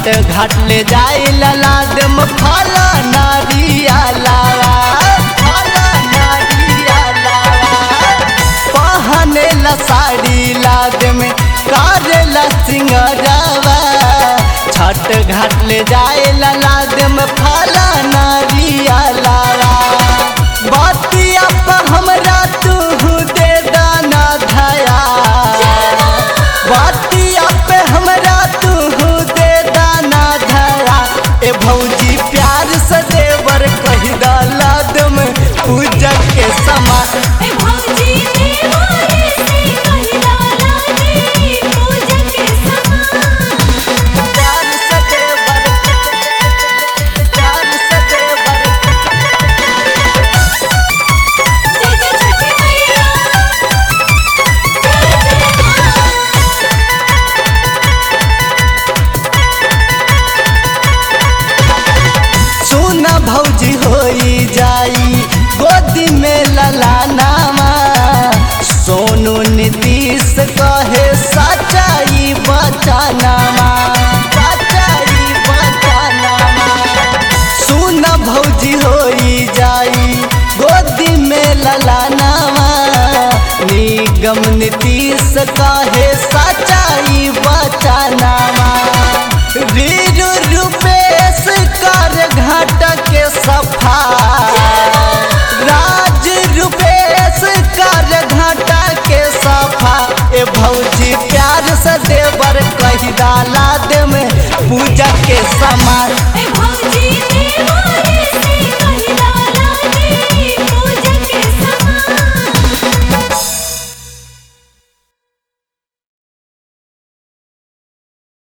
छठ घाट ले जाए लाद में फल नारिया लावा फल नारिया लावा पहने ला साड़ी लाद में करेला सिंगरवा छठ घाट ले जाए लाद में फल नारिया लावा बतिया पर हमरा तू दे दाना धया बतिया पे हमरा तू दे दाना धया ए भौजी प्यार से देवर कही दालाद में पूजा के समा ए भौजी देवारे से कहिला लागे पूजा के समान प्यार से देवर प्यार से देवर जय जय छठी मैया सुन भौजी होई जाई गोदी में ललानामा सोनू नीतीश कहे सच्चाई बचानामा सच्चाई बचानामा सुन भौजी होई जाई गोदी में ललानामा निगम नीतीश कहे सच्चाई बचानामा वीर रूपेश कर घाट के सफा राज रूपेश कर घाट के सफा ए भौजी प्यार से देवर कही डाला दे में पूजा के समान